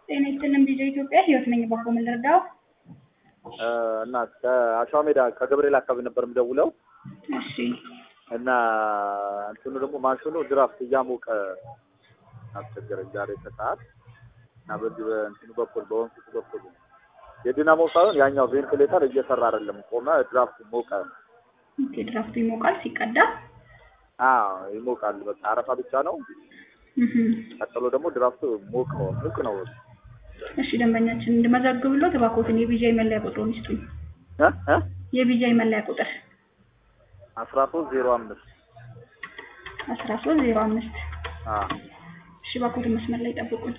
ጤና ይስጥልን ቪዲዮ ኢትዮጵያ ህይወት ነኝ። ባኮ ምን ልርዳው? እና ከአሸዋ ሜዳ ከገብርኤል አካባቢ ነበር የምደውለው እሺ እና እንትኑ ደግሞ ማሽኑ ድራፍት እያሞቀ አስቸገረኝ ዛሬ ከሰዓት እና በዚህ በእንትኑ በኩል በወንፊቱ በኩል የዲናሞ ሳይሆን ያኛው ቬንቲሌተር እየሰራ አይደለም፣ ቆመ። ድራፍት ሞቀ። ኦኬ ድራፍቱ ይሞቃል ሲቀዳ። አዎ ይሞቃል። በቃ አረፋ ብቻ ነው። እህ ቀጥሎ ደግሞ ድራፍቱ ሞቅ ነው ሙቅ ነው። እሺ ደንበኛችን እንድመዘግብሎት እባክዎትን የቢጃይ መለያ ቁጥሩን ይስጡኝ። እ እ የቢጃይ መለያ ቁጥር አስራ ሶስት ዜሮ አምስት አስራ ሶስት ዜሮ አምስት አዎ እሺ እባክዎትን መስመር ላይ ጠብቁኝ።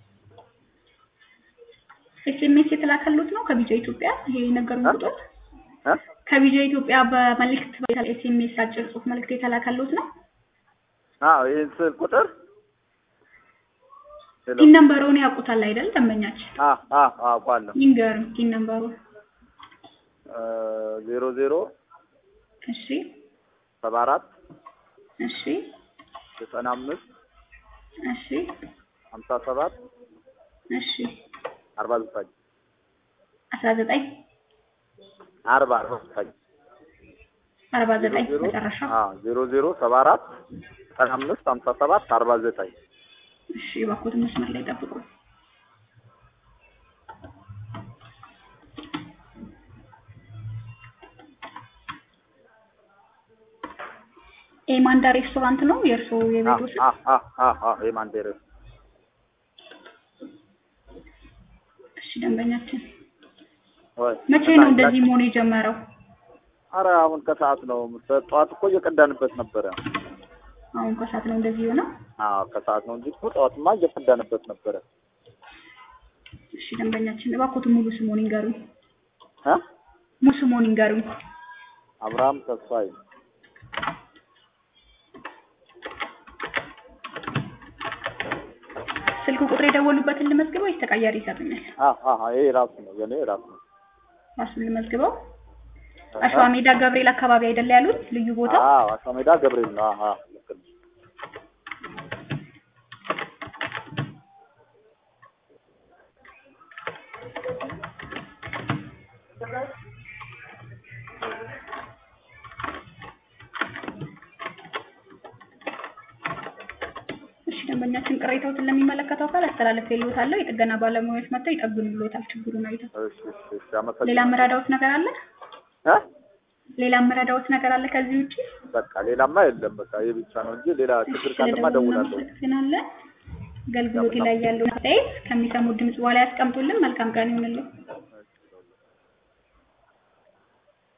ኤስኤምኤስ የተላከሉት ነው ከቢጃ ኢትዮጵያ ይሄ የነገሩን እ? ቁጥር እ ከቢጃ ኢትዮጵያ በመልእክት ኤስኤምኤስ አጭር ጽሁፍ መልእክት የተላከሉት ነው። አዎ ይህን ስል ቁጥር ሄሎ ቲን ነምበሩን ያውቁታል አይደል ደንበኛችን? አ አ አ አውቃለሁ ይንገሩን ቲን ነምበሩን። ዜሮ ዜሮ እሺ ሰባ አራት እሺ ዘጠና አምስት እሺ ሀምሳ ሰባት እሺ አርባ ዘጠኝ አስራ ዘጠኝ አርባ አርባ ዘጠኝ አርባ ዘጠኝ ዜሮ መጨረሻ። አዎ ዜሮ ዜሮ ሰባ አራት ዘጠና አምስት ሀምሳ ሰባት አርባ ዘጠኝ እሺ እባክዎትን መስመር ላይ ጠብቁ። ኤማንዳ ሬስቶራንት ነው የእርስዎ የቤቱ ስም? አ አ አ አ የማንዴር እሺ ደንበኛችን ወይ መቼ ነው እንደዚህ መሆን የጀመረው? አረ አሁን ከሰዓት ነው። ጠዋት እኮ እየቀዳንበት ነበረ። አሁን ከሰዓት ነው እንደዚህ የሆነው? አዎ ከሰዓት ነው እንጂ እኮ ጠዋትማ እየቀዳንበት ነበረ። እሺ ደንበኛችን እባክዎትን ሙሉ ስሞን ይንገሩኝ። እ ሙሉ ስሞን ይንገሩኝ። አብርሃም ተስፋዬ ስልክ ቁጥር የደወሉበትን ልመዝግበው ወይስ ተቀያሪ ይሰጡኛል? አ አ ይሄ ራሱ ነው የኔ ራሱ ነው። ራሱን ልመዝግበው። አሸዋ ሜዳ ገብርኤል አካባቢ አይደለ ያሉት ልዩ ቦታ? አዎ አሸዋ ሜዳ ገብርኤል ነው። አሃ ልክ ነው። እሺ ደንበኛችን ቅሬታዎትን ለሚመለከተው አካል አስተላልፌልዎታለሁ። የጥገና ባለሙያዎች መጥተው ይጠግኑልዎታል ችግሩን አይተው። እሺ እሺ እሺ አመሰግናለሁ። ሌላ የምረዳዎት ነገር አለ? እ ሌላ የምረዳዎት ነገር አለ ከዚህ ውጪ? በቃ ሌላማ የለም። በቃ ይሄ ብቻ ነው እንጂ ሌላ ችግር ካለማ እደውላለሁ። እናመሰግናለን። አገልግሎት ላይ ያለውን አስተያየት ከሚሰሙት ድምጽ በኋላ ያስቀምጡልን። መልካም ቀን ይሁንልን።